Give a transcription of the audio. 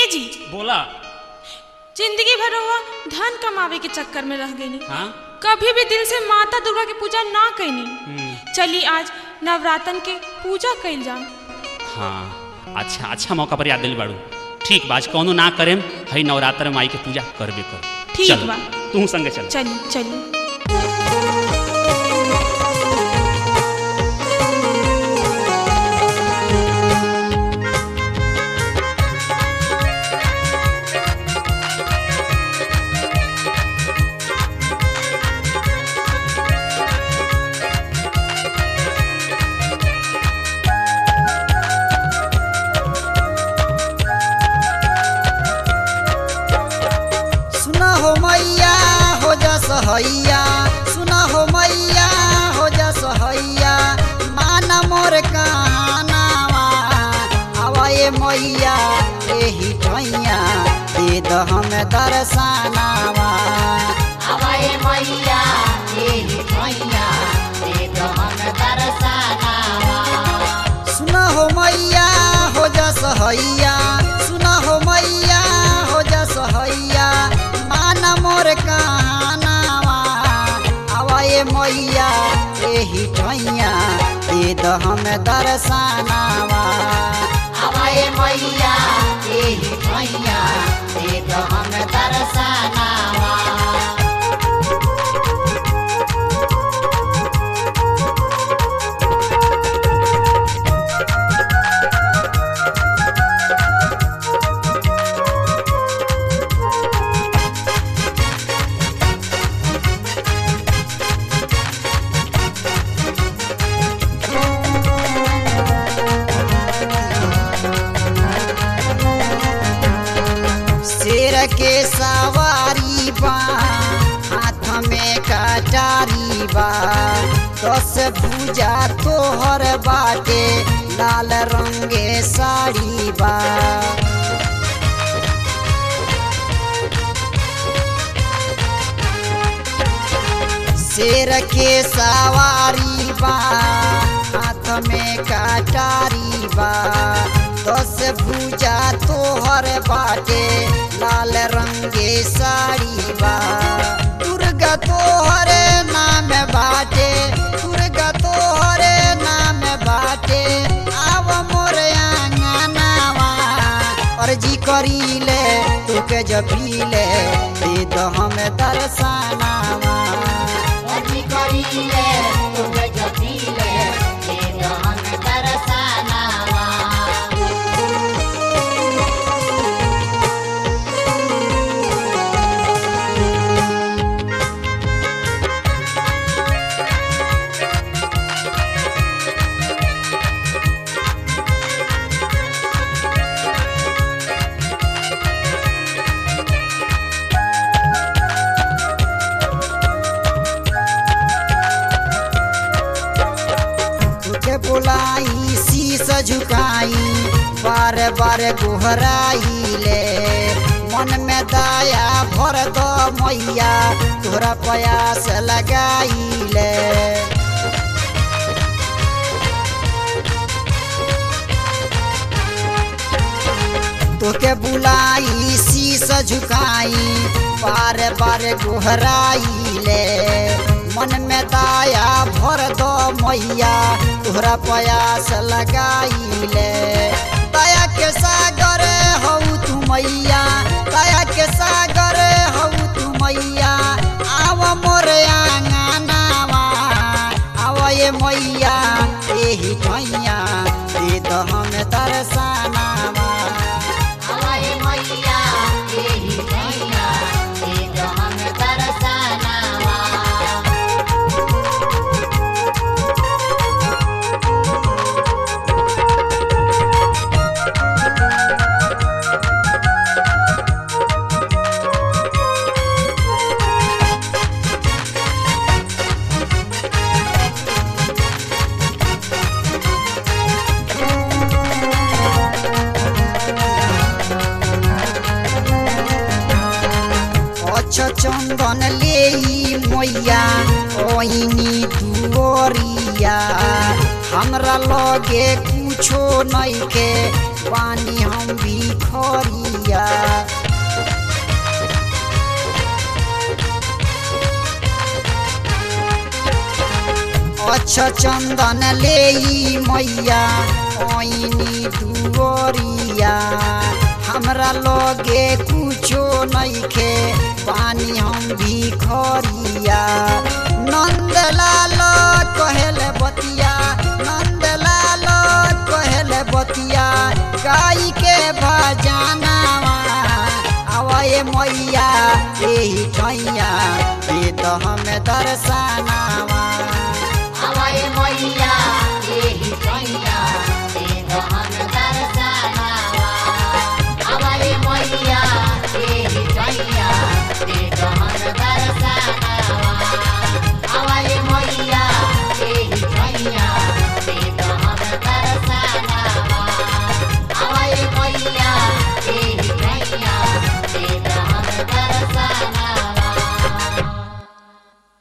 जी बोला जिंदगी भर हुआ धन कमावे के चक्कर में रह गई हाँ कभी भी दिल से माता दुर्गा की पूजा ना कैनी हम्म, चली आज नवरातन के पूजा कैल जाम हाँ अच्छा अच्छा मौका पर याद दिल बाड़ू ठीक बाज कौनो ना करेम हई नवरात्र में माई के पूजा करबे कर ठीक चल, बा। तू संगे चल चली चली सुना हो मैया हो जा सहैया सुना हो मैया हो जा सहैया माना मोर कहानावा आवाए मैया एही ठैया दे द हम दर्शनावा आवाए मैया एही ठैया दे दो हम दर्शनावा सुना हो मैया हो जा सहैया सुना हो मैया हो जा सहैया माना मोर कहानावा आवाए मैया एही ठैया दे द हम दर्शनावा आवाए मैया एही ठैया दे दो हम दर्शनावा शेर के सवारी बा हाथ में कटारी बा दस भूजा तोहर बाटे लाल रंगे साड़ी बा शेर के सवारी बा हाथ में कटारी बा दस भूजा तोहर बाटे लाल रंगे साड़ी बा दुर्गा तोहर नाम बाटे दुर्गा तोहर नाम बाटे आव मोर आंगनावा अर्जी करीले तुके जपीले दे दो हम दर्शनावा अजी करीले तुम जपीले दे दो हम दर्शनावा तुके बुलाई शीस झुकाई बार बार गोहराई ले मन में दया भर दो मैया तोरा प्रयास लगाई ले तोके बुलाई शीस झुकाई बार बार गोहराई ले मन में दया भर दो मैया तोहरा प्रयास लगाई ले दया के सागर हऊ तू मैया दया के सागर हऊ तू मैया आव मोर आंगनावा आव ये मैया एही ठैया दे दो हम दर्शनावा आवाए मैया एही ठैया दे दो हम दर्शनावा अछ चंदन ले मैया ओइनी दुवरिया हमरा लगे कुछो नइखे पानी हम भी खरिया अक्ष चंदन ले मैया ओइनी दुवरिया हमरा लगे कुछो नइखे पानी हम भी खरिया नंदलाल कहल बतिया नंदलाल कहल बतिया गाई के भजनावा आवे मैया एही ठैया दे तो हमें दर्शनावा